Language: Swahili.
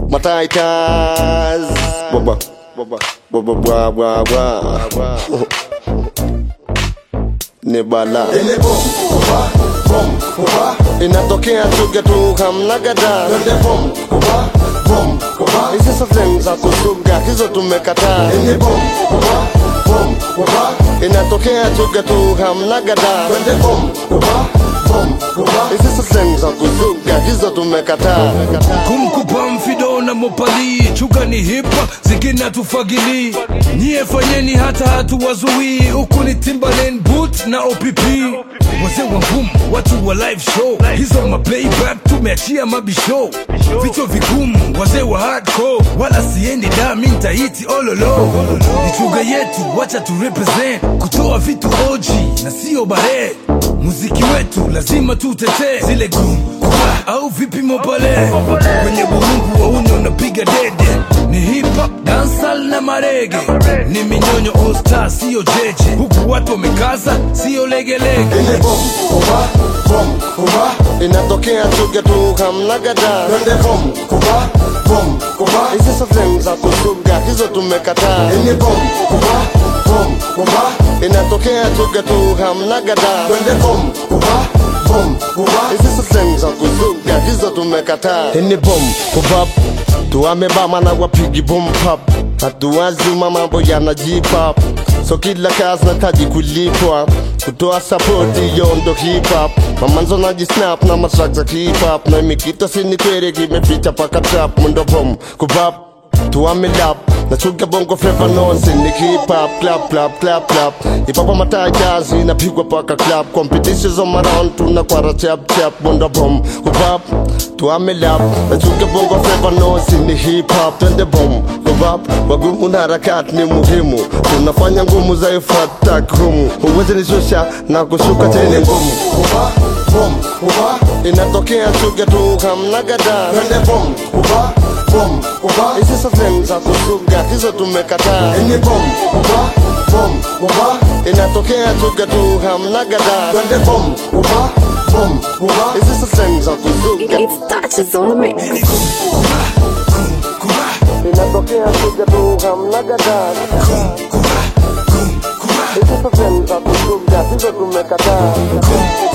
mataitas baba baba baba bwa bwa bwa ni bala Ile bom, kuba, bom, kuba, inatokea tuge tu hamna gada twende bom, kuba, bom, kuba. hizi sehemu za kusuga hizo tumekataa Ile bom, kuba, bom, kuba, inatokea tuge tu hamna gada twende bom, kuba, bom, kuba. hizi sehemu za kusuga hizo tumekataa kumkupa mfido na mopali chuga ni hipa zingine tufagili nyie fanyeni hata hatuwazuii huku ni timbaland boot na opp wazee wa ngumu watu wa live show hizo maplayback tumeachia mabishow vichwa vigumu wazee wa hardcore wala siendi dami ntaiti ololo ni chuga yetu wacha tu represent kutoa vitu oji na sio bare muziki wetu lazima tutetee zile gumu au vipimo pale kwenye burungu wauni unapiga dede ni hip hop dansal na marege ni minyonyo all star siyo jeje huku watu wamekaza siyo legelege Ile bom, kuba, bom, kuba, inatokea tuge tu hamna gada twende bom, kuba, bom, kuba. hizi sehemu za kusuga hizo tumekataa Ile bom, kuba, bom, kuba, inatokea tuge tu hamna gada twende bom, kuba, bom, kuba. hizi sehemu za kusuga hizo tumekataa ini bom kubab tuamebama na wapigi bom pap hatuwazima mambo yanajipap so kila kazi nataji kulipwa kutoa sapoti yondo hip hop mamanzo najisnap na matrack za hip hop na mikito sinikwere kimeficha paka trap mundo bom kubab tuamelap nachuga bongo flava nonse ni hip hop clap clap clap clap ipapa matajazi inapigwa paka clap competitions on around tunakwara chap chap bonda bom kubab tuamelap nachuga bongo flava nonse ni hip hop twende bom kubab wagumu na harakati ni muhimu tunafanya ngumu za ifata humu huwezi nishusha na kushuka tena ngumu Kuba, bom, kuba, inatokea chuga tu hamna gada twende bom, kuba, bom, kuba. hizi sehemu za kusuga hizo tumekataa Ile bom, kuba, bom, kuba, inatokea tuge tu hamna gada twende bom, kuba, bom, kuba. hizi sehemu za kusuga It's touches on the mix. inatokea tuge tu hamna gada hizi sehemu za kusuga hizo tumekataa